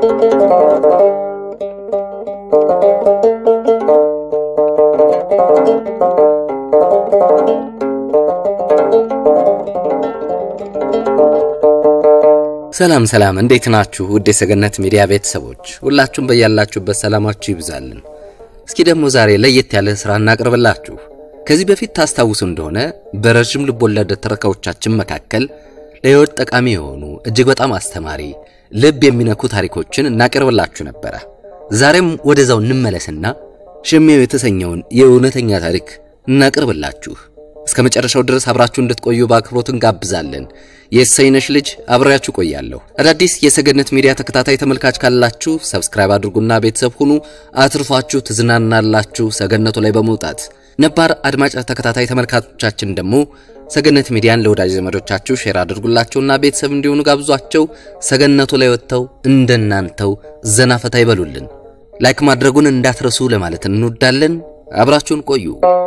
ሰላም ሰላም፣ እንዴት ናችሁ? ውድ የሰገነት ሚዲያ ቤተሰቦች ሁላችሁም በያላችሁበት ሰላማችሁ ይብዛልን። እስኪ ደግሞ ዛሬ ለየት ያለ ስራ እናቅርብላችሁ። ከዚህ በፊት ታስታውሱ እንደሆነ በረዥም ልቦለድ ትረካዎቻችን መካከል ለሕይወት ጠቃሚ የሆኑ እጅግ በጣም አስተማሪ፣ ልብ የሚነኩ ታሪኮችን እናቀርብላችሁ ነበረ። ዛሬም ወደዛው እንመለስና ሽሜው የተሰኘውን የእውነተኛ ታሪክ እናቅርብላችሁ። እስከ መጨረሻው ድረስ አብራችሁ እንድትቆዩ በአክብሮት እንጋብዛለን። የእሰይነሽ ልጅ አብሬያችሁ ቆያለሁ። አዳዲስ የሰገነት ሚዲያ ተከታታይ ተመልካች ካላችሁ ሰብስክራይብ አድርጉና ቤተሰብ ሁኑ። አትርፏችሁ ትዝናናላችሁ ሰገነቱ ላይ በመውጣት ነባር አድማጭ ተከታታይ ተመልካቾቻችን ደግሞ ሰገነት ሚዲያን ለወዳጅ ዘመዶቻችሁ ሼር አድርጉላቸውና ቤተሰብ እንዲሆኑ ጋብዟቸው። ሰገነቱ ላይ ወጥተው እንደናንተው ዘና ፈታ ይበሉልን። ላይክ ማድረጉን እንዳትረሱ ለማለት እንወዳለን። አብራችሁን ቆዩ።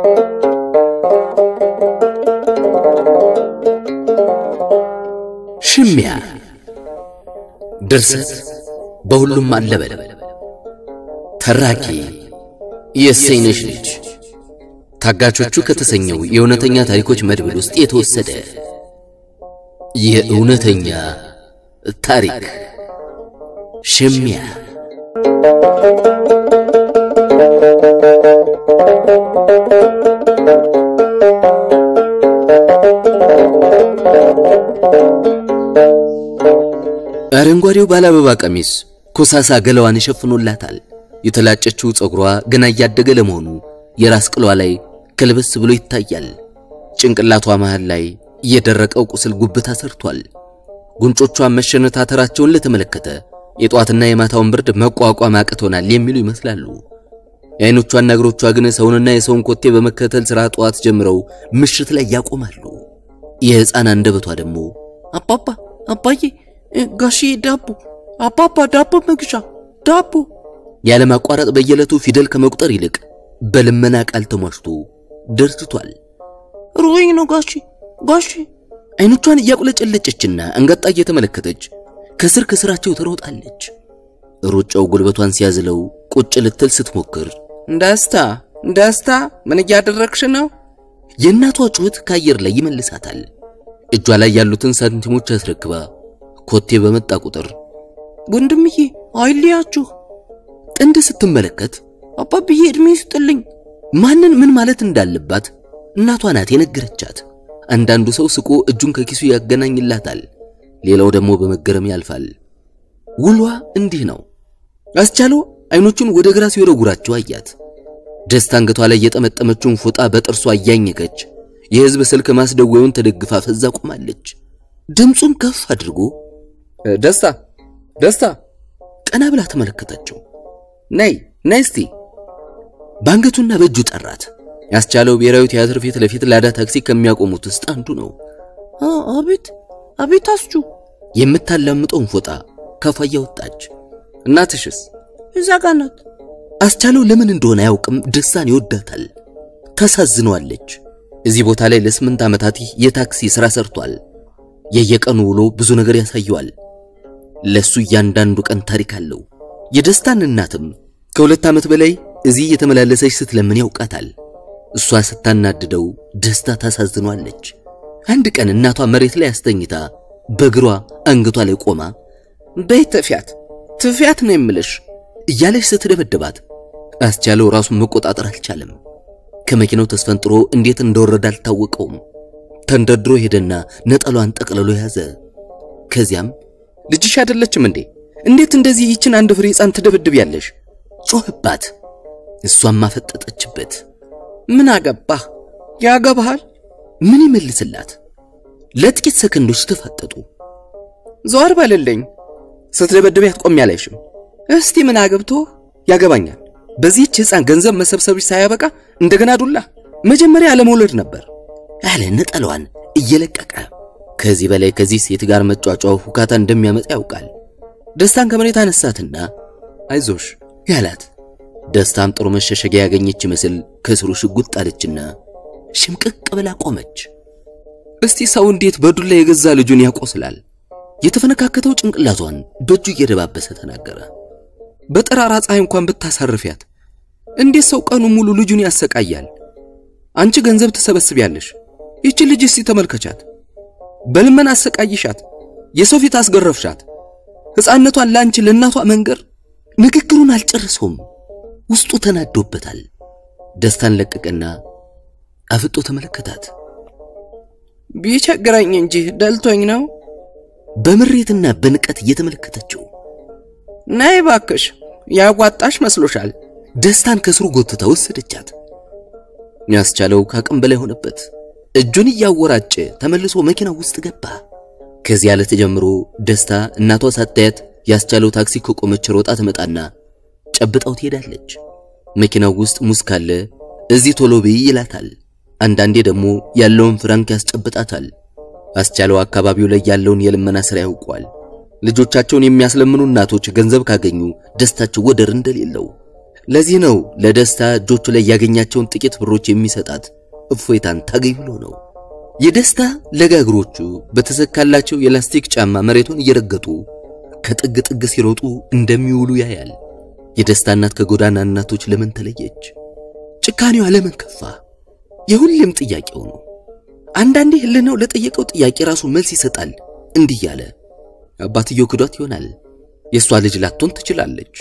ሽሚያ ድርሰት በሁሉም አለበል ተራኪ የእሰይነሽ ልጅ ታጋቾቹ ከተሰኘው የእውነተኛ ታሪኮች መድብል ውስጥ የተወሰደ የእውነተኛ ታሪክ ሽሚያ አረንጓዴው ባለአበባ ቀሚስ ኮሳሳ ገላዋን ሸፍኖላታል። የተላጨችው ፀጉሯ ገና እያደገ ለመሆኑ የራስ ቅሏ ላይ ከልበስ ብሎ ይታያል። ጭንቅላቷ መሃል ላይ የደረቀው ቁስል ጉብታ ሰርቷል። ጉንጮቿን መሸነታተራቸውን ለተመለከተ የጧትና የማታውን ብርድ መቋቋም አቅቶናል የሚሉ ይመስላሉ። የአይኖቿና እግሮቿ ግን ሰውንና የሰውን ኮቴ በመከተል ሥራ ጠዋት ጀምረው ምሽት ላይ ያቆማሉ። የሕፃን አንደበቷ ደግሞ አባባ አባዬ ጋሺ ዳቦ አባባ ዳቦ መግዣ ዳቦ ያለማቋረጥ በየዕለቱ ፊደል ከመቁጠር ይልቅ በልመና ቃል ተሟሽቶ ደርጅቷል። ሩኝ ነው ጋሺ ጋሺ አይኖቿን እያቁለጨለጨችና አንጋጣ እየተመለከተች ከስር ከስራቸው ትሮጣለች። ሩጫው ጉልበቷን ሲያዝለው ቁጭ ልትል ስትሞክር ደስታ ደስታ ምን እያደረግሽ ነው? የእናቷ ጩኸት ከአየር ላይ ይመልሳታል። እጇ ላይ ያሉትን ሳንቲሞች አስረክባ ኮቴ በመጣ ቁጥር ወንድምዬ አይልያችሁ ጥንድ ስትመለከት አባብዬ እድሜ ይስጥልኝ። ማንን ምን ማለት እንዳለባት እናቷ ናት የነገረቻት። አንዳንዱ ሰው ስቆ እጁን ከኪሱ ያገናኝላታል፣ ሌላው ደግሞ በመገረም ያልፋል። ውሏ እንዲህ ነው። አስቻለው አይኖቹን ወደ ግራ ሲወረጉራቸው አያት። ደስታ አንገቷ ላይ የጠመጠመችውን ፎጣ በጥርሷ እያኘከች የሕዝብ ስልክ ማስደወዩን ተደግፋ ፈዛ ቆማለች። ድምፁን ከፍ አድርጎ ደስታ ደስታ ቀና ብላ ተመለከተችው። ነይ ነይ እስቲ በአንገቱና በእጁ ጠራት። ያስቻለው ብሔራዊ ቲያትር ፊት ለፊት ላዳ ታክሲ ከሚያቆሙት ውስጥ አንዱ ነው። አቤት አቤት አስቹ የምታላምጠውን ፎጣ ከፋ እያወጣች እናትሽስ እዛ ጋ ናት። አስቻለው ለምን እንደሆነ አያውቅም፣ ደስታን ይወዳታል፣ ታሳዝነዋለች። እዚህ ቦታ ላይ ለስምንት ዓመታት የታክሲ ሥራ ሰርቷል። የየቀኑ ውሎ ብዙ ነገር ያሳየዋል። ለሱ እያንዳንዱ ቀን ታሪክ አለው። የደስታን እናትም ከሁለት ዓመት በላይ እዚህ የተመላለሰች ስትለምን ያውቃታል። እሷ ስታናድደው ደስታ ታሳዝኗለች። አንድ ቀን እናቷ መሬት ላይ አስተኝታ በእግሯ አንገቷ ላይ ቆማ በይ ትፊያት ትፊያት ነው የምልሽ እያለች ስትደበድባት አስቻለው ራሱን መቆጣጠር አልቻለም። ከመኪናው ተስፈንጥሮ እንዴት እንደወረደ አልታወቀውም። ተንደርድሮ ሄደና ነጠሏን ጠቅልሎ ያዘ። ከዚያም ልጅሽ አይደለችም እንዴ? እንዴት እንደዚህ ይችን አንድ ፍሬ ሕፃን ትደበድቢያለሽ? ጮህባት። እሷም ማፈጠጠችበት። ምን አገባህ? ያገባሃል? ምን ይመልስላት? ለጥቂት ሰከንዶች ተፋጠጡ። ዘወር በልልኝ። ስትደበድቢያት ቆሜ አላይሽም። እስቲ ምን አገብቶ ያገባኛል። በዚህች ሕፃን ገንዘብ መሰብሰብሽ ሳያበቃ እንደገና ዱላ። መጀመሪያ አለመውለድ ነበር አለ ነጠሏን እየለቀቀ። ከዚህ በላይ ከዚህ ሴት ጋር መጫጫው ሁካታ እንደሚያመጣ ያውቃል። ደስታን ከመሬት አነሳትና አይዞሽ ያላት። ደስታም ጥሩ መሸሸጊያ ያገኘች ይመስል ከስሩ ሽጉጥ ጣለችና ሽምቅቅ ብላ ቆመች። እስቲ ሰው እንዴት በዱላ የገዛ ልጁን ያቆስላል? የተፈነካከተው ጭንቅላቷን በእጁ እየደባበሰ ተናገረ። በጠራራ ፀሐይ እንኳን ብታሳርፊያት እንዴት ሰው ቀኑ ሙሉ ልጁን ያሰቃያል? አንቺ ገንዘብ ትሰበስቢያለሽ። ይቺ ልጅ እስቲ ተመልከቻት። በልመና አሰቃይሻት፣ የሰው ፊት አስገረፍሻት። ሕፃንነቷን ለአንቺ ለእናቷ መንገር ንግግሩን አልጨረሰውም። ውስጡ ተናዶበታል። ደስታን ለቀቀና አፍጦ ተመለከታት። ቢቸግረኝ እንጂ ደልቶኝ ነው። በምሬትና በንቀት እየተመለከተችው ነይ ባክሽ፣ ያዋጣሽ መስሎሻል? ደስታን ከስሩ ጎትታ ወሰደቻት። ያስቻለው ከአቅም በላይ ሆነበት። እጁን እያወራጨ ተመልሶ መኪና ውስጥ ገባ። ከዚያ ዕለት ጀምሮ ደስታ እናቷ ሳታያት ያስቻለው ታክሲ ከቆመች ሮጣ ትመጣና ጨብጣው ትሄዳለች። መኪናው ውስጥ ሙዝ ካለ እዚህ ቶሎ ብይ ይላታል። አንዳንዴ ደግሞ ያለውን ፍራንክ ያስጨብጣታል። አስቻለው አካባቢው ላይ ያለውን የልመና ስራ ያውቋል። ልጆቻቸውን የሚያስለምኑ እናቶች ገንዘብ ካገኙ ደስታቸው ወደር እንደሌለው። ለዚህ ነው ለደስታ እጆቹ ላይ ያገኛቸውን ጥቂት ብሮች የሚሰጣት እፎይታን ታገኝ ብሎ ነው። የደስታ ለጋ እግሮቹ በተሰካላቸው የላስቲክ ጫማ መሬቱን እየረገጡ ከጥግ ጥግ ሲሮጡ እንደሚውሉ ያያል። የደስታ እናት ከጎዳና እናቶች ለምን ተለየች? ጭካኔዋ ለምን ከፋ? የሁሌም ጥያቄው ነው። አንዳንዴ ህልናው ለጠየቀው ጥያቄ ራሱ መልስ ይሰጣል። እንዲህ ያለ አባትየው ክዷት ይሆናል። የእሷ ልጅ ላትሆን ትችላለች።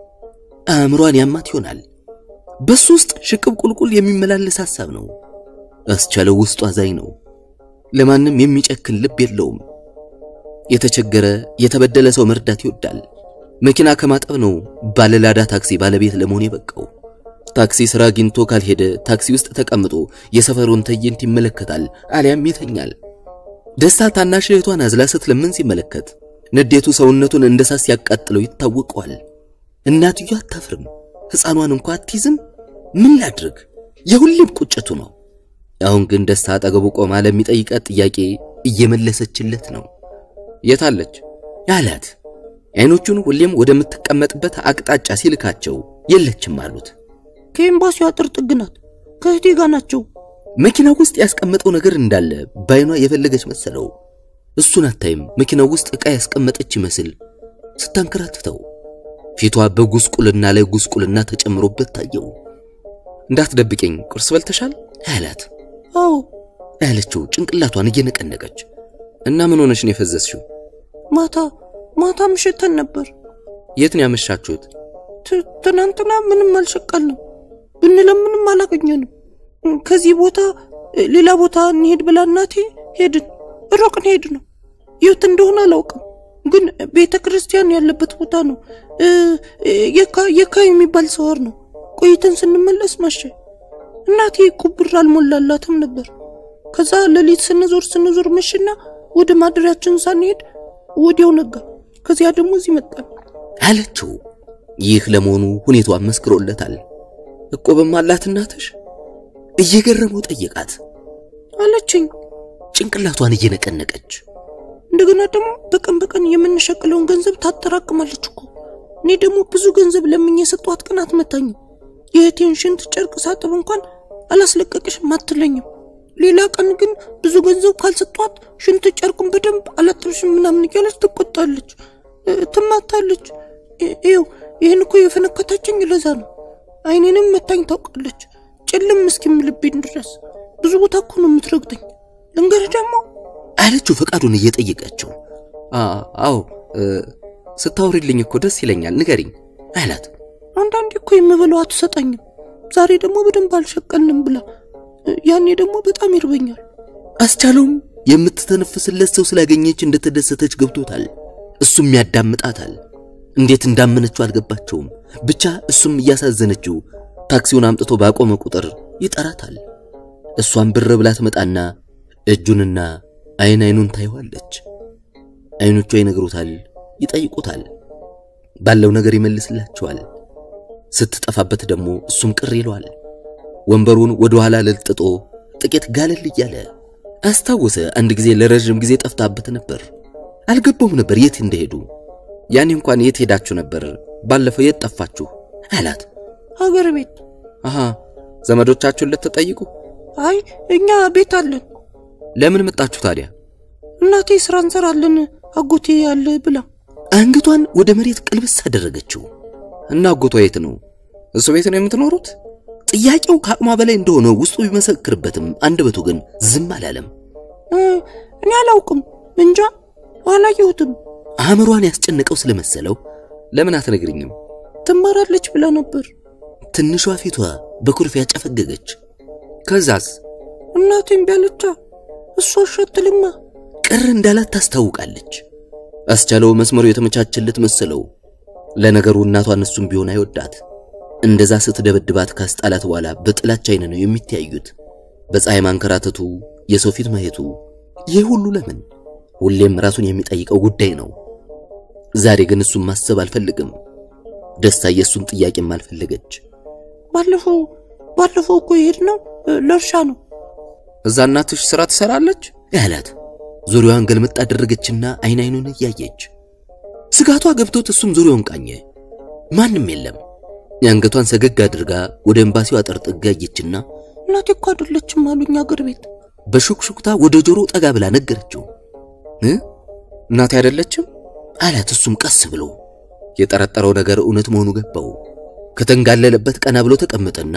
አእምሯን ያማት ይሆናል። በሱ ውስጥ ሽቅብ ቁልቁል የሚመላለስ ሐሳብ ነው። አስቻለው ውስጡ አዛኝ ነው። ለማንም የሚጨክን ልብ የለውም። የተቸገረ የተበደለ ሰው መርዳት ይወዳል። መኪና ከማጠብ ነው ባለላዳ ታክሲ ባለቤት ለመሆን የበቃው። ታክሲ ስራ አግኝቶ ካልሄደ ታክሲ ውስጥ ተቀምጦ የሰፈሩን ትዕይንት ይመለከታል፣ አሊያም ይተኛል። ደስታ ታናሽ እህቷን አዝላ ስትለምን ሲመለከት ንዴቱ ሰውነቱን እንደ ሳት ሲያቃጥለው ይታወቀዋል። እናትዮ አታፍርም፣ ሕፃኗን እንኳ አትይዝም። ምን ላድርግ? የሁሌም ቁጭቱ ነው። አሁን ግን ደስታ አጠገቡ ቆማ ለሚጠይቃት ጥያቄ እየመለሰችለት ነው። የታለች አላት። አይኖቹን ሁሌም ወደምትቀመጥበት አቅጣጫ ሲልካቸው የለችም አሉት። ከኤምባሲው አጥር ጥግ ናት። ከእህቴ ጋር ናቸው። መኪና ውስጥ ያስቀመጠው ነገር እንዳለ ባይኗ የፈለገች መሰለው። እሱን አታይም። መኪናው ውስጥ ዕቃ ያስቀመጠች ይመስል ስታንከራትተው ፊቷ በጉስቁልና ላይ ጉስቁልና ተጨምሮበት ታየው። እንዳትደብቀኝ ቁርስ በልተሻል አላት። አዎ ያለችው ጭንቅላቷን እየነቀነቀች እና ምን ሆነሽ ነው የፈዘዝሽው? ማታ ማታ ምሽተን ነበር። የት ነው ያመሻችሁት? ት- ትናንትና ምንም አልሸቀልንም፣ ብንለምንም አላገኘንም። ከዚህ ቦታ እ፣ ሌላ ቦታ እንሄድ ብላ እናቴ ሄድን። ሩቅን ሄድ ነው የት እንደሆነ አላውቅም፣ ግን ቤተ ክርስቲያን ያለበት ቦታ ነው። እ፣ እ፣ የካ የካ የሚባል ሰዋር ነው። ቆይተን ስንመለስ መሸ። እናቴ እኮ ብር አልሞላላትም ነበር። ከዛ ሌሊት ስንዞር ስንዞር መሽና ወደ ማደሪያችን ሳንሄድ ወዲያው ነጋ። ከዚያ ደግሞ እዚህ መጣን። አለችው። ይህ ለመሆኑ ሁኔታዋን መስክሮለታል። እቆብም አላት እናትሽ? እየገረመው ጠየቃት፣ አለችኝ። ጭንቅላቷን እየነቀነቀች እንደገና ደግሞ በቀን በቀን የምንሸቅለውን ገንዘብ ታጠራቅማለች እኮ። እኔ ደግሞ ብዙ ገንዘብ ለምኝ የሰጧት ቀን አትመታኝም። የእህቴን ሽንት ጨርቅ ሳጥብ እንኳን አላስለቀቅሽም አትለኝም። ሌላ ቀን ግን ብዙ ገንዘብ ካልሰጧት ሽንት ጨርቁን በደንብ አላጥብሽም ምናምን እያለች ትቆጣለች፣ እ፣ ትማታለች። እ- ይኸው ይህን እኮ የፈነከታችኝ ለዛ ነው። አይኔንም መታኝ ታውቃለች፣ ጭልም እስኪምልብኝ ድረስ ብዙ ቦታ እኮ ነው የምትረግጠኝ። ልንገርህ ደግሞ አለችው ፈቃዱን እየጠየቀችው አ- አዎ እ፣ ስታወሪልኝ እኮ ደስ ይለኛል። ንገሪኝ አላት። አንዳንዴ እኮ የምበለው አትሰጠኝም። ዛሬ ደግሞ በደንብ አልሸቀልንም ብላ እ፣ ያኔ ደግሞ በጣም ይርበኛል። አስቻለውም የምትተነፍስለት ሰው ስላገኘች እንደተደሰተች ገብቶታል። እሱም ያዳምጣታል። እንዴት እንዳመነችው አልገባቸውም። ብቻ እሱም እያሳዘነችው ታክሲውን አምጥቶ ባቆመ ቁጥር ይጠራታል። እሷም ብር ብላ ትመጣና እጁንና አይን አይኑን ታየዋለች። አይኖቿ ይነግሩታል፣ ይጠይቁታል። ባለው ነገር ይመልስላቸዋል። ስትጠፋበት ደግሞ እሱም ቅር ይለዋል። ወንበሩን ወደ ኋላ ለጥጦ ጥቂት ጋለል እያለ አስታወሰ። አንድ ጊዜ ለረዥም ጊዜ ጠፍታበት ነበር። አልገባውም ነበር የት እንደሄዱ። ያኔ እንኳን የት ሄዳችሁ ነበር? ባለፈው የት ጠፋችሁ? አላት። ሀገር ቤት አሃ ዘመዶቻችሁን ልትጠይቁ? አይ እኛ ቤት አለን። ለምን መጣችሁ ታዲያ? እናቴ ስራ እንሰራለን አጎቴ ያለ ብላ አንገቷን ወደ መሬት ቅልብስ አደረገችው። እና አጎቷ የት ነው? እሱ ቤት ነው የምትኖሩት? ጥያቄው ከአቅሟ በላይ እንደሆነ ውስጡ ቢመሰክርበትም አንደበቱ ግን ዝም አላለም። እኔ አላውቅም፣ እንጃ አላየሁትም። አእምሯን ያስጨነቀው ስለመሰለው ለምን አትነግርኝም? ትማራለች ብላ ነበር። ትንሿ ፊቷ በኩርፊያ ጨፈገገች። ከዛስ እናቴም ቢያለቻ እሷ ሸትልማ ቅር እንዳላት ታስታውቃለች። አስቻለው መስመሩ የተመቻቸለት መሰለው። ለነገሩ እናቷን እሱም ቢሆን አይወዳት። እንደዛ ስትደበድባት ካስጣላት በኋላ በጥላቻ አይን ነው የሚተያዩት። በፀሐይ ማንከራተቱ፣ የሰው ፊት ማየቱ፣ ይህ ሁሉ ለምን? ሁሌም ራሱን የሚጠይቀው ጉዳይ ነው። ዛሬ ግን እሱን ማሰብ አልፈልግም። ደስታ የእሱን ጥያቄም አልፈለገች። ባለፈው ባለፈው እኮ የሄድነው ለእርሻ ነው። እዛ እናትሽ ስራ ትሰራለች ያላት ዙሪያዋን ገልመጥ አደረገችና አይን አይኑን እያየች ስጋቷ ገብቶት እሱም ዙሪያውን ቃኘ። ማንም የለም። የአንገቷን ሰገግ አድርጋ ወደ ኤምባሲው አጥር ጥጋ አየችና እናቴ እኮ አይደለችም አሉኝ አገር ቤት። በሹክሹክታ ወደ ጆሮ ጠጋ ብላ ነገረችው። እ እናቴ አይደለችም አላት። እሱም ቀስ ብሎ የጠረጠረው ነገር እውነት መሆኑ ገባው። ከተንጋለለበት ቀና ብሎ ተቀመጠና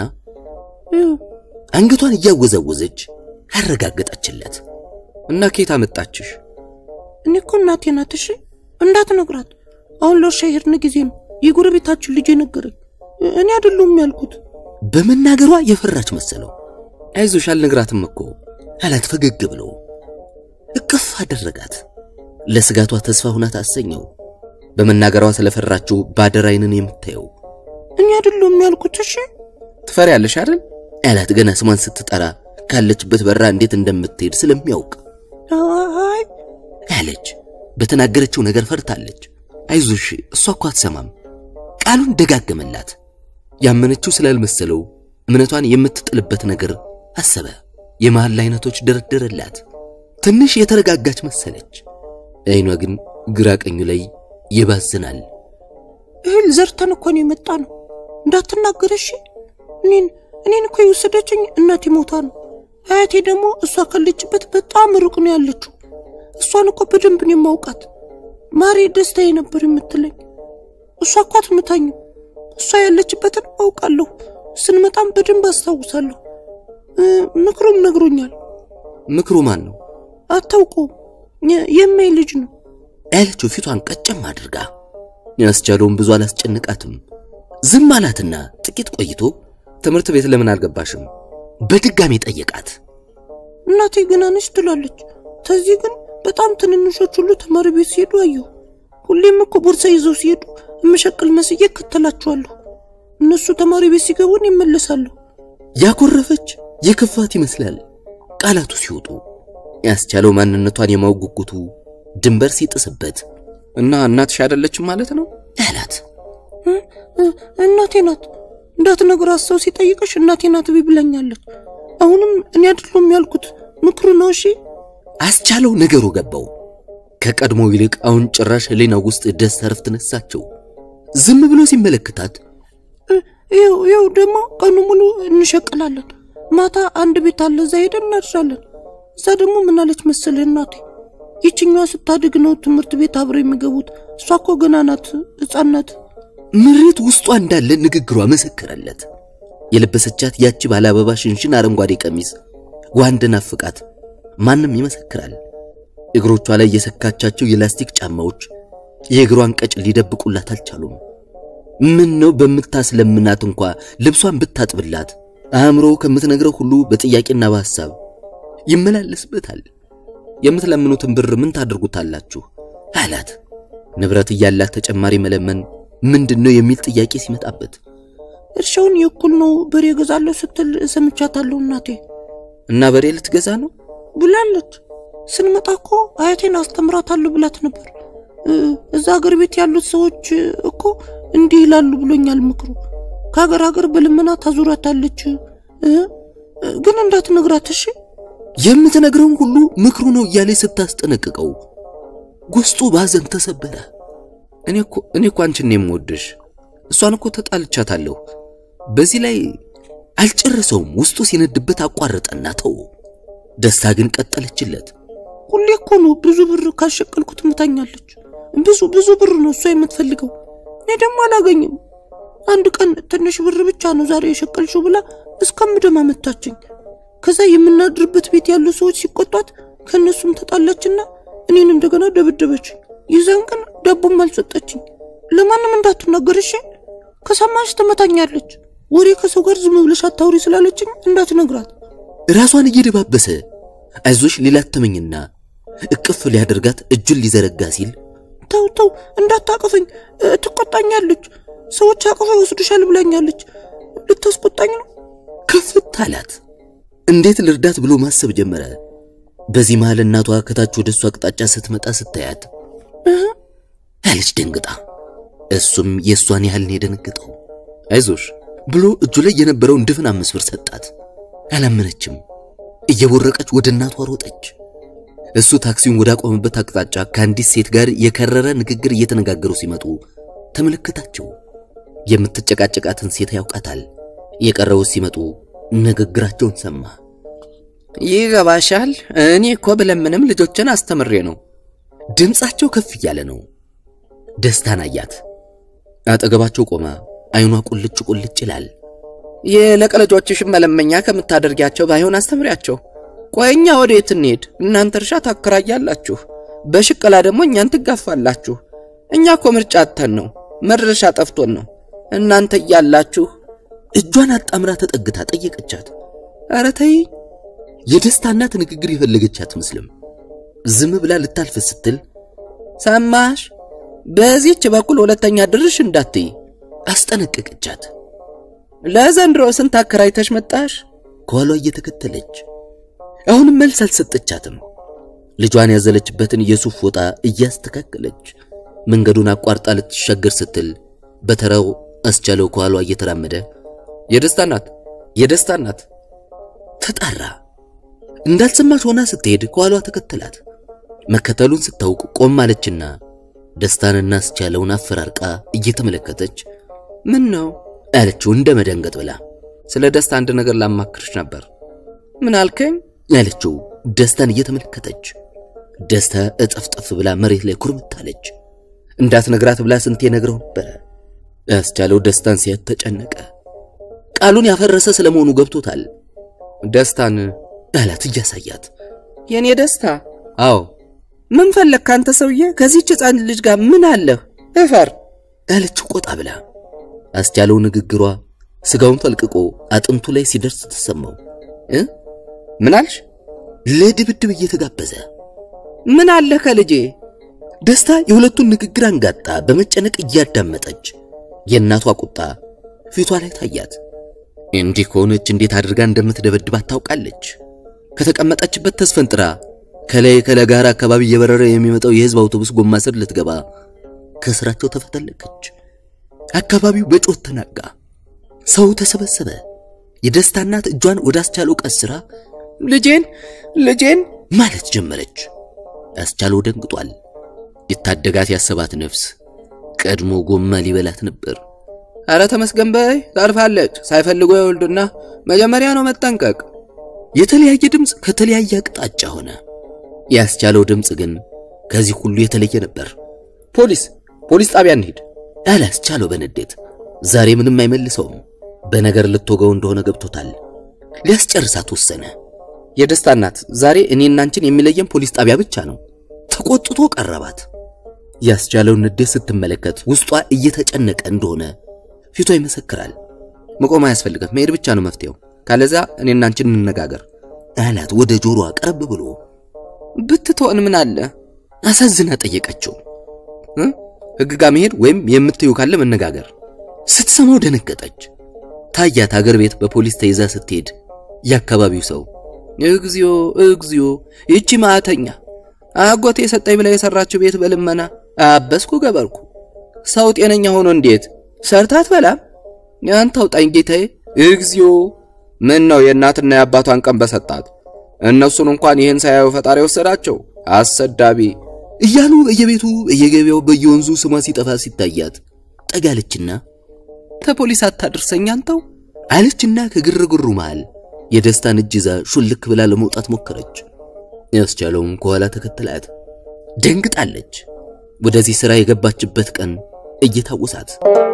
አንገቷን እያወዛወዘች አረጋገጠችለት። እና ኬት አመጣችሽ? እኔ እኮ እናቴ ናት። እሺ እንዳትነግራት። አሁን ለእርሻ የሄድን ጊዜ ነው የጎረቤታችን ልጅ ነገረኝ። እኔ አይደለሁም ያልኩት። በመናገሯ የፈራች መሰለው። አይዞሽ አልነግራትም እኮ አላት ፈገግ ብሎ። እቅፍ አደረጋት። ለስጋቷ ተስፋ ሁና ታሰኘው። በመናገሯ ስለፈራችው ባደር አይንን የምታየው እኔ አይደለሁም ያልኩት። እሺ ትፈሪያለሽ አይደል አላት ገና ስሟን ስትጠራ ካለችበት በራ እንዴት እንደምትሄድ ስለሚያውቅ አይ አለች። በተናገረችው ነገር ፈርታለች። አይዞሽ እሷ እኮ አትሰማም። ቃሉን ደጋገመላት። ያመነችው ስላልመሰለው እምነቷን የምትጥልበት ነገር አሰበ። የመሐላ አይነቶች ደረደረላት። ትንሽ የተረጋጋች መሰለች። አይኗ ግን ግራ ቀኙ ላይ ይባዝናል። እህል ዘርተን እኮ ነው የመጣ ነው። እንዳትናገር እሺ። እኔን እኔን እኮ የወሰደችኝ እናቴ ሞታ ነው። አያቴ ደግሞ እሷ ካለችበት በጣም ሩቅ ነው ያለችው። እሷን እኮ በደንብ ነው የማውቃት። ማሬ ደስታዬ ነበር የምትለኝ። እሷ እኮ አትምታኝም። እሷ ያለችበትን አውቃለሁ። ስንመጣም በደንብ አስታውሳለሁ። ምክሩም ነግሮኛል። ምክሩ ማን ነው? አታውቀውም። የማይ ልጅ ነው ያለችው ፊቷን ቀጨም አድርጋ። ያስቻለውን ብዙ አላስጨንቃትም። ዝም አላትና ጥቂት ቆይቶ ትምህርት ቤት ለምን አልገባሽም? በድጋሚ ጠየቃት። እናቴ ገና ነች ትላለች። ከዚህ ግን በጣም ትንንሾች ሁሉ ተማሪ ቤት ሲሄዱ አየሁ። ሁሌም እኮ ቦርሳ ይዘው ሲሄዱ እመሸቅል መስዬ እከተላቸዋለሁ። እነሱ ተማሪ ቤት ሲገቡን ይመለሳለሁ። ያኮረፈች የከፋት ይመስላል ቃላቱ ሲወጡ። ያስቻለው ማንነቷን የማወቅ ጉጉቱ ድንበር ሲጥስበት እና እናትሽ አይደለችም ማለት ነው አላት። እናቴ ናት እንዳትነግራት ሰው ሲጠይቅሽ እናቴ ናት ብላኛለች። አሁንም እኔ አይደለሁም ያልኩት ምክሩ ነው። እሺ አስቻለው ነገሩ ገባው። ከቀድሞ ይልቅ አሁን ጭራሽ ህሊናው ውስጥ ደስታ ረፍት ነሳቸው። ዝም ብሎ ሲመለከታት ይኸው ይኸው ደግሞ ቀኑ ሙሉ እንሸቅላለን። ማታ አንድ ቤት አለ፣ እዛ ሄደን እናድራለን። እዛ ደግሞ ምን አለች መሰለህ እናቴ፣ ይችኛዋ ስታድግ ነው ትምህርት ቤት አብረው የሚገቡት። እሷ እኮ ገና ናት፣ ሕፃን ናት። ምሬት ውስጧ እንዳለ ንግግሯ መሰከረለት። የለበሰቻት ያቺ ባለ አበባ ሽንሽን አረንጓዴ ቀሚስ ጓንድ ናፍቃት ማንም ይመሰክራል። እግሮቿ ላይ የሰካቻቸው የላስቲክ ጫማዎች የእግሯን ቀጭ ሊደብቁላት አልቻሉም። ምን ነው በምታስለምናት እንኳ ልብሷን ብታጥብላት አእምሮ ከምትነግረው ሁሉ በጥያቄና በሐሳብ ይመላለስበታል። የምትለምኑትን ብር ምን ታደርጉታላችሁ? አላት። ንብረት እያላት ተጨማሪ መለመን ምንድን ነው የሚል ጥያቄ ሲመጣበት እርሻውን የእኩል ነው በሬ እገዛለሁ ስትል ሰምቻታለሁ እናቴ እና በሬ ልትገዛ ነው ብላለች። ስንመጣ እኮ አያቴን አስተምራታለሁ ብላት ነበር። እዛ ሀገር ቤት ያሉት ሰዎች እኮ እንዲህ ይላሉ ብሎኛል ምክሩ። ከሀገር ሀገር በልመና ታዙራታለች። ግን እንዳትነግራት እሺ። የምትነግረውን ሁሉ ምክሩ ነው እያለ ስታስጠነቅቀው ውስጡ ባዘን ተሰበረ። እኔ እኮ እኔ እኮ አንቺን ነው የምወድሽ። እሷን እኮ ተጣልቻታለሁ። በዚህ ላይ አልጨረሰውም። ውስጡ ሲነድበት አቋረጠና ተው። ደስታ ግን ቀጠለችለት። ሁሌ እኮ ነው ብዙ ብር ካሸቀልኩት ምታኛለች። ብዙ ብዙ ብር ነው እሷ የምትፈልገው፣ እኔ ደግሞ አላገኝም። አንድ ቀን ትንሽ ብር ብቻ ነው ዛሬ የሸቀልሽው ብላ እስከምደማ መታችኝ። ከዛ የምናድርበት ቤት ያሉ ሰዎች ሲቆጧት ከእነሱም ተጣላችና እኔን እንደገና ደበደበችኝ። ይዛን ቀን ዳቦም አልሰጠችኝ። ለማንም እንዳትናገር እሺ፣ ከሰማሽ ትመታኛለች። ወሬ ከሰው ጋር ዝም ብለሽ አታውሪ ስላለችኝ እንዳትነግራት። ራሷን እየደባበሰ አይዞሽ ሊላት ተመኝና እቅፍ ሊያደርጋት እጁን ሊዘረጋ ሲል ተው ተው እንዳታቅፈኝ፣ እ፣ ትቆጣኛለች። ሰዎች አቅፈው ይወስዱሻል ብላኛለች። ልታስቆጣኝ ነው። ከፍት አላት። እንዴት ልርዳት ብሎ ማሰብ ጀመረ። በዚህ መሃል እናቷ ከታች ወደ እሱ አቅጣጫ ስትመጣ ስታያት እህ፣ አለች ደንግጣ። እሱም የእሷን ያህል ነው የደነገጠው። አይዞሽ ብሎ እጁ ላይ የነበረውን ድፍን አምስት ብር ሰጣት። አላመነችም። እየቦረቀች ወደ እናቷ ሮጠች። እሱ ታክሲውን ወዳቆመበት አቅጣጫ ከአንዲት ሴት ጋር የከረረ ንግግር እየተነጋገሩ ሲመጡ ተመለከታቸው። የምትጨቃጨቃትን ሴት ያውቃታል። የቀረው ሲመጡ ንግግራቸውን ሰማ። ይገባሻል። እኔ እኮ ብለምንም ልጆችን አስተምሬ ነው። ድምፃቸው ከፍ እያለ ነው። ደስታን አያት። አጠገባቸው ቆማ አይኗ ቁልጭ ቁልጭ ይላል። የለቀ ልጆችሽን መለመኛ ከምታደርጊያቸው ባይሆን አስተምሪያቸው። ቆይ እኛ ወዴት እንሄድ? እናንተ እርሻ ታከራያላችሁ፣ በሽቀላ ደግሞ እኛን ትጋፋላችሁ። እኛ እኮ ምርጫ አጥተን ነው፣ መድረሻ ጠፍቶን ነው። እናንተ እያላችሁ እጇን አጣምራ ተጠግታ ጠየቀቻት። ኧረ ተይ የደስታ እናት ንግግር የፈለገች አትመስልም። ዝም ብላ ልታልፍ ስትል ሰማሽ፣ በዚህች በኩል ሁለተኛ ድርሽ እንዳትይ። አስጠነቀቀቻት። ለዘንድሮ ስንት አከራይተሽ መጣሽ? ከኋሏ እየተከተለች አሁንም መልስ አልሰጠቻትም። ልጇን ያዘለችበትን የሱፍ ፎጣ እያስተካከለች መንገዱን አቋርጣ ልትሻገር ስትል በተራው አስቻለው ከኋሏ እየተራመደ የደስታ እናት የደስታ እናት ተጣራ። እንዳልሰማች ሆና ስትሄድ ከኋሏ ተከተላት። መከተሉን ስታውቅ ቆም አለችና ደስታንና አስቻለውን አፈራርቃ እየተመለከተች ምን ነው አለችው እንደ መደንገጥ ብላ። ስለ ደስታ አንድ ነገር ላማክርሽ ነበር። ምን አልከኝ? ያለችው ደስታን እየተመለከተች ደስታ እጠፍጠፍ ብላ መሬት ላይ ኩርምታለች። እንዳትነግራት ብላ ስንቴ ነግረው ነበረ። ያስቻለው ደስታን ሲያት ተጨነቀ። ቃሉን ያፈረሰ ስለመሆኑ ገብቶታል። ደስታን አላት እያሳያት። የኔ ደስታ አዎ ምን ፈለግ ካንተ ሰውዬ? ከዚህች ሕፃን ልጅ ጋር ምን አለህ? እፈር አለችው ቆጣ ብላ። አስቻለው ንግግሯ ስጋውን ፈልቅቆ አጥንቱ ላይ ሲደርስ ተሰማው። እ ምን አልሽ? ለድብድብ እየተጋበዘ ምን አለህ ከልጄ? ደስታ የሁለቱን ንግግር አንጋጣ በመጨነቅ እያዳመጠች የእናቷ ቁጣ ፊቷ ላይ ታያት። እንዲህ ከሆነች እንዴት አድርጋ እንደምትደበድባት ታውቃለች። ከተቀመጠችበት ተስፈንጥራ ከላይ ከለጋራ አካባቢ እየበረረ የሚመጣው የህዝብ አውቶቡስ ጎማ ስር ልትገባ ከስራቸው ተፈተለከች። አካባቢው በጮት ተናጋ። ሰው ተሰበሰበ። የደስታ እናት እጇን ወደ አስቻለው ቀስራ ልጄን ልጄን ማለት ጀመረች። አስቻለው ደንግጧል። የታደጋት ያሰባት ነፍስ ቀድሞ ጎማ ሊበላት ነበር። አረ ተመስገን በይ ታርፋለች። ሳይፈልጉ የወልዱና መጀመሪያ ነው መጠንቀቅ። የተለያየ ድምፅ ከተለያየ አቅጣጫ ሆነ። ያስቻለው ድምፅ ግን ከዚህ ሁሉ የተለየ ነበር። ፖሊስ ፖሊስ ጣቢያ እንሂድ አለ አስቻለው በንዴት። ዛሬ ምንም አይመልሰውም። በነገር ልትወገው እንደሆነ ገብቶታል። ሊያስጨርሳት ወሰነ። የደስታ እናት ዛሬ እኔና አንቺን የሚለየን ፖሊስ ጣቢያ ብቻ ነው። ተቆጥቶ ቀረባት። ያስቻለውን ንዴት ስትመለከት ውስጧ እየተጨነቀ እንደሆነ ፊቷ ይመሰክራል። መቆም አያስፈልግም፣ መሄድ ብቻ ነው መፍትሄው። ካለዛ እኔና አንቺን እንነጋገር አላት ወደ ጆሮዋ ቀረብ ብሎ። ብትተወን ምን አለ? አሳዝና ጠየቀችው። እ? ህግ ጋር መሄድ ወይም የምትዩ ካለ መነጋገር። ስትሰማው ደነገጠች። ታያት አገር ቤት በፖሊስ ተይዛ ስትሄድ የአካባቢው ሰው እግዚኦ እግዚኦ፣ ይቺ ማዕተኛ አጎቴ የሰጠኝ ብላ የሰራችው ቤት በልመና አበስኩ ገበርኩ። ሰው ጤነኛ ሆኖ እንዴት ሰርታት በላም? ያንተ አውጣኝ ጌታዬ። እግዚኦ፣ ምን ነው የእናትና የአባቷን ቀን በሰጣት። እነሱን እንኳን ይህን ሳያዩ ፈጣሪ ወሰዳቸው። አሰዳቢ እያሉ በየቤቱ በየገበያው በየወንዙ ስሟ ሲጠፋ ሲታያት ጠጋለችና ተፖሊስ አታድርሰኝ አንተው አለችና ከግርግሩ መሃል የደስታን እጅ ይዛ ሹልክ ብላ ለመውጣት ሞከረች። ያስቻለውም ከኋላ ተከተላት። ደንግጣለች። ወደዚህ ሥራ የገባችበት ቀን እየታወሳት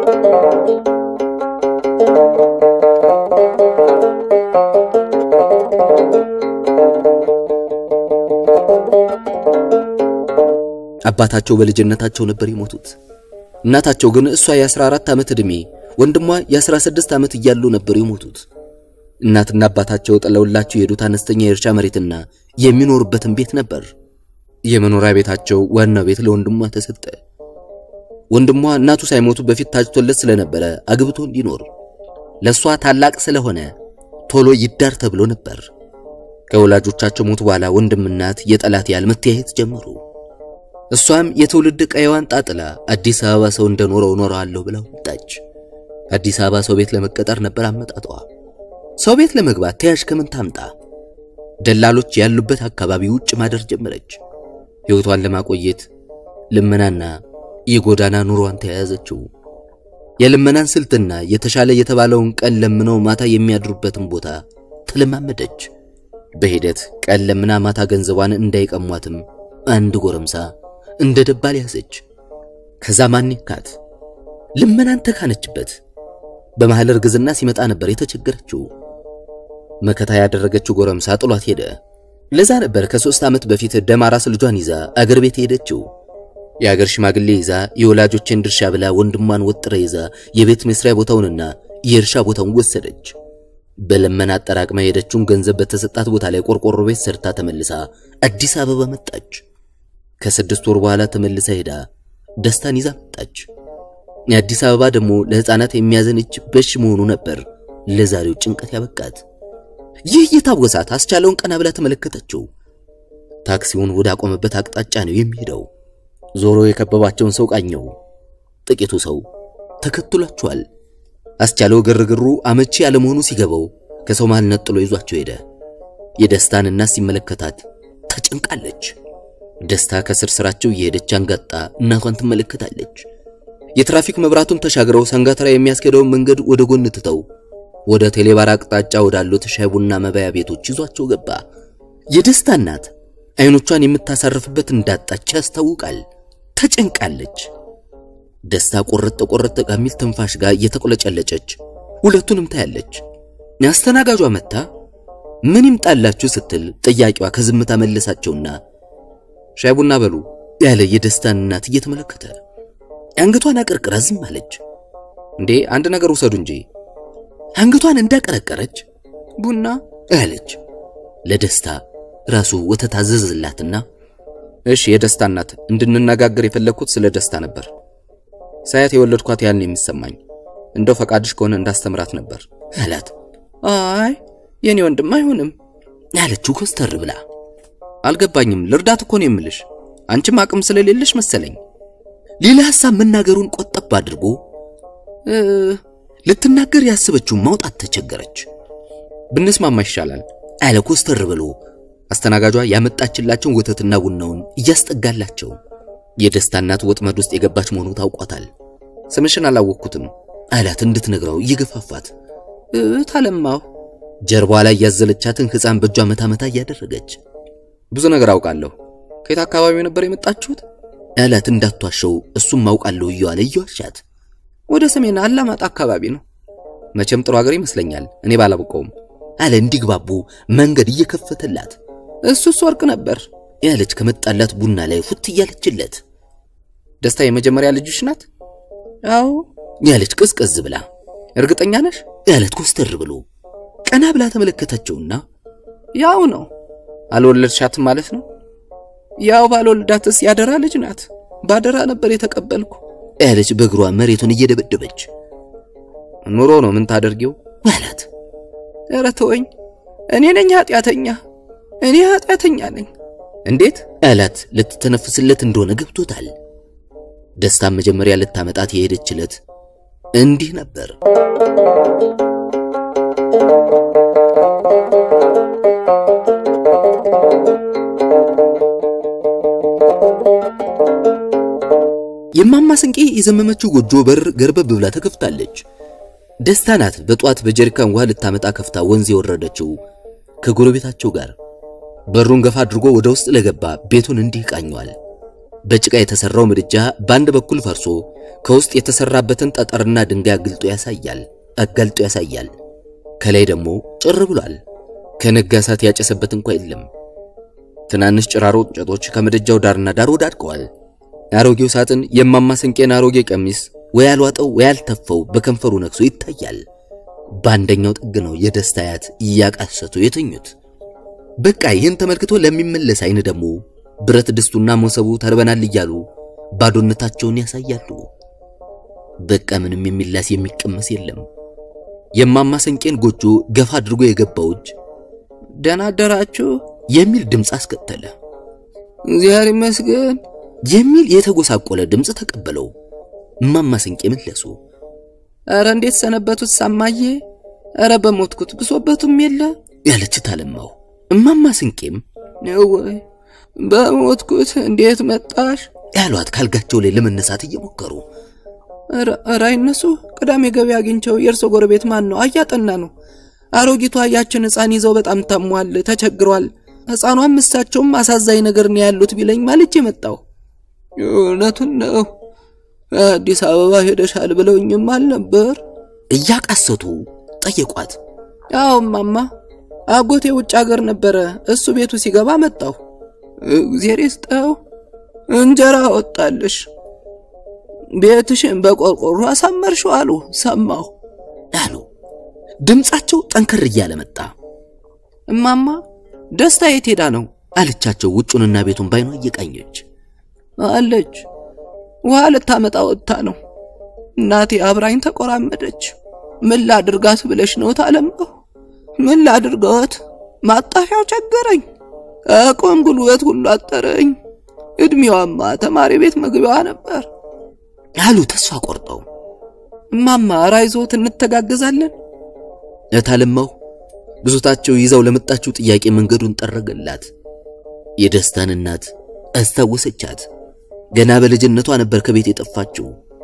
አባታቸው በልጅነታቸው ነበር የሞቱት። እናታቸው ግን እሷ የ14 ዓመት ዕድሜ ወንድሟ የ16 ዓመት እያሉ ነበር የሞቱት። እናትና አባታቸው ጥለውላቸው የሄዱት አነስተኛ የእርሻ መሬትና የሚኖሩበትን ቤት ነበር። የመኖሪያ ቤታቸው ዋናው ቤት ለወንድሟ ተሰጠ። ወንድሟ እናቱ ሳይሞቱ በፊት ታጭቶለት ስለነበረ አግብቶ እንዲኖር ለሷ ታላቅ ስለሆነ ቶሎ ይዳር ተብሎ ነበር። ከወላጆቻቸው ሞት በኋላ ወንድም እናት የጠላት ያህል መተያየት ጀመሩ። እሷም የትውልድ ቀይዋን ጣጥላ አዲስ አበባ ሰው እንደኖረው ኖረዋለሁ ብላ ወጣች። አዲስ አበባ ሰው ቤት ለመቀጠር ነበር አመጣጧ። ሰው ቤት ለመግባት ተያዥ ከምን ታምጣ? ደላሎች ያሉበት አካባቢ ውጭ ማደር ጀመረች። ሕይወቷን ለማቆየት ልመናና የጎዳና ኑሮዋን ተያያዘችው። የልመናን ስልትና የተሻለ የተባለውን ቀን ለምነው ማታ የሚያድሩበትን ቦታ ተለማመደች። በሂደት ቀን ለምና ማታ ገንዘቧን እንዳይቀሟትም አንድ ጎረምሳ እንደ ደባል ያዘች። ከዛ ማን ይካት ልመናን ተካነችበት። በመሃል እርግዝና ሲመጣ ነበር የተቸገረችው። መከታ ያደረገችው ጎረምሳ ጥሏት ሄደ። ለዛ ነበር ከሶስት ዓመት በፊት ደማራስ ልጇን ይዛ አገር ቤት ሄደችው። የአገር ሽማግሌ ይዛ የወላጆችን ድርሻ ብላ ወንድሟን ወጥረ ይዛ የቤት መስሪያ ቦታውንና የእርሻ ቦታውን ወሰደች። በለመና አጠራቅማ የሄደችውን ገንዘብ በተሰጣት ቦታ ላይ ቆርቆሮ ቤት ሰርታ ተመልሳ አዲስ አበባ መጣች። ከስድስት ወር በኋላ ተመልሳ ሄዳ ደስታን ይዛ መጣች። የአዲስ አበባ ደግሞ ለሕፃናት የሚያዘንች በሽ መሆኑ ነበር ለዛሬው ጭንቀት ያበቃት። ይህ የታወሳት አስቻለውን ቀና ብላ ተመለከተችው። ታክሲውን ወደ አቆመበት አቅጣጫ ነው የሚሄደው። ዞሮ የከበባቸውን ሰው ቃኘው። ጥቂቱ ሰው ተከትሏቸዋል። አስቻለው ግርግሩ አመቺ ያለመሆኑ ሲገባው ከሰው መሃል ነጥሎ ይዟቸው ሄደ። የደስታን እናት ሲመለከታት ተጨንቃለች። ደስታ ከስር ስራቸው እየሄደች አንጋጣ እናቷን ትመለከታለች። የትራፊክ መብራቱን ተሻግረው ሰንጋተራ የሚያስኬደውን መንገድ ወደ ጎን ትተው ወደ ቴሌባር አቅጣጫ ወዳሉት ሻይ ቡና መባያ ቤቶች ይዟቸው ገባ። የደስታ እናት አይኖቿን የምታሳርፍበት እንዳጣች ያስታውቃል። ተጨንቃለች። ደስታ ቆረጥ ቆረጥ ከሚል ትንፋሽ ጋር እየተቆለጨለጨች ሁለቱንም ታያለች። አስተናጋጇ መታ ምን ይምጣላችሁ ስትል ጥያቄዋ ከዝምታ መለሳቸውና ሻይ ቡና በሉ ያለ የደስታን እናት እየተመለከተ አንገቷን አቀርቅራ ዝም አለች። እንዴ አንድ ነገር ውሰዱ እንጂ አንገቷን እንዳቀረቀረች ቡና አለች። ለደስታ ራሱ ወተት አዘዘላትና እሺ የደስታ እናት እንድንነጋገር የፈለግኩት ስለ ደስታ ነበር። ሳያት የወለድኳት ያን የሚሰማኝ እንደው ፈቃድሽ ከሆነ እንዳስተምራት ነበር አላት። አይ የኔ ወንድም አይሆንም ያለችው ኮስተር ብላ አልገባኝም። ልርዳት እኮ ነው የምልሽ። አንቺም አቅም ስለሌለሽ መሰለኝ። ሌላ ሐሳብ መናገሩን ቆጠብ አድርጎ ልትናገር ያስበችውን ማውጣት ተቸገረች። ብንስማማ ይሻላል አለ ኮስተር ብሎ አስተናጋጇ ያመጣችላቸውን ወተትና ቡናውን እያስጠጋላቸው። የደስታ እናት ወጥመድ ውስጥ የገባች መሆኑ ታውቋታል። ስምሽን አላወቅኩትም አላት እንድትነግረው እየገፋፋት ታለማሁ ጀርባዋ ላይ ያዘለቻትን ሕፃን በእጇ መታ መታ እያደረገች ብዙ ነገር አውቃለሁ። ከየት አካባቢ ነበር የመጣችሁት? አላት እንዳትዋሸው እሱም አውቃለሁ እየዋለ እየዋሻት ወደ ሰሜን አላማጣ አካባቢ ነው። መቼም ጥሩ ሀገር ይመስለኛል እኔ ባላውቀውም አለ እንዲግባቡ መንገድ እየከፈተላት። እሱስ ወርቅ ነበር ያለች ከመጣላት ቡና ላይ ፉት እያለችለት። ደስታ የመጀመሪያ ልጅሽ ናት? አዎ ያለች ቅዝቅዝ ብላ። እርግጠኛ ነሽ? ያለት ኮስተር ብሎ ቀና ብላ ተመለከተችውና ያው ነው አልወለድሻትም ማለት ነው? ያው ባልወልዳትስ ያደራ ልጅ ናት። ባደራ ነበር የተቀበልኩ ያለች በእግሯ መሬቱን እየደበደበች። ኑሮ ነው ምን ታደርጊው አላት። ኧረ ተወኝ፣ እኔ ነኝ ኃጢአተኛ፣ እኔ ኃጢአተኛ ነኝ። እንዴት አላት። ልትተነፍስለት እንደሆነ ገብቶታል። ደስታም መጀመሪያ ልታመጣት የሄደችለት እንዲህ ነበር። የማማ ስንቄ የዘመመችው ጎጆ በር ገርበብ ብላ ተከፍታለች። ደስታ ናት በጧት በጀሪካን ውሃ ልታመጣ ከፍታ ወንዝ የወረደችው ከጎረቤታቸው ጋር በሩን ገፋ አድርጎ ወደ ውስጥ ለገባ ቤቱን እንዲህ ቃኟል። በጭቃ የተሰራው ምድጃ በአንድ በኩል ፈርሶ ከውስጥ የተሰራበትን ጠጠርና ድንጋይ አግልጦ ያሳያል አጋልጦ ያሳያል። ከላይ ደግሞ ጭር ብሏል። ከነጋ እሳት ያጨሰበት እንኳ የለም። ትናንሽ ጭራሮ እንጨቶች ከምድጃው ዳርና ዳር ወዳድቀዋል። አሮጌው ሳጥን የማማ ስንቄን አሮጌ ቀሚስ ወይ ያልዋጠው ወይ ያልተፈው በከንፈሩ ነክሶ ይታያል። በአንደኛው ጥግ ነው የደስታ አያት እያቃሰቱ የተኙት። በቃ ይህን ተመልክቶ ለሚመለስ አይን ደግሞ ብረት ድስቱና መሶቡ ተርበናል እያሉ ባዶነታቸውን ያሳያሉ። በቃ ምንም የሚላስ የሚቀመስ የለም። የማማ ስንቄን ጎጆ ገፋ አድርጎ የገባው እጅ ደህና አደራችሁ የሚል ድምፅ አስከተለ። እግዚአብሔር ይመስገን የሚል የተጎሳቆለ ድምፅ ተቀበለው። እማማ ስንቄ መለሱ። ኧረ እንዴት ሰነበቱት ሳማዬ? ኧረ በሞትኩት ብሶበቱም የለ ያለች ታለማው። እማማ ስንቄም ወይ በሞትኩት እንዴት መጣሽ ያሏት ካልጋቸው ላይ ለመነሳት እየሞከሩ ኧረ አይነሱ። ቅዳሜ ገበያ አግኝቸው የእርሶ ጎረቤት ማን ነው? አያጠና ነው። አሮጊቷ ያችን ሕፃን ይዘው በጣም ታሟል፣ ተቸግሯል። ሕፃኗም እሳቸውም አሳዛኝ ነገር ነው ያሉት ቢለኝ ማልጄ መጣሁ። እውነቱን ነው አዲስ አበባ ሄደሻል ብለውኝም አልነበር? እያቃሰቱ ጠየቋት። አዎ ማማ፣ አጎቴ ውጭ ሀገር ነበረ። እሱ ቤቱ ሲገባ መጣሁ። እግዜር ይስጠው እንጀራ ወጣልሽ፣ ቤትሽን በቆርቆሮ አሳመርሽው አሉ ሰማሁ አሉ። ድምፃቸው ጠንከር እያለ መጣ። እማማ ደስታ የት ሄዳ ነው አለቻቸው ውጩንና ቤቱን ባይኗ እየቃኘች አለች። ውሃ ልታመጣ ወጥታ ነው። እናቴ አብራኝ ተቆራመደች። ምን ላድርጋት ብለሽ ነው ታለምነው? ምን ላድርገት? ማጣፊያው ቸገረኝ። አቆም ጉልበት ሁሉ አጠረኝ። እድሜዋማ ተማሪ ቤት መግቢያዋ ነበር አሉ ተስፋ ቆርጠው። እማማ ራይዞት እንተጋገዛለን። እታለማው ብሶታቸው ይዘው ለመጣችው ጥያቄ መንገዱን ጠረገላት። የደስታን እናት አስታወሰቻት። ገና በልጅነቷ ነበር ከቤት የጠፋችው።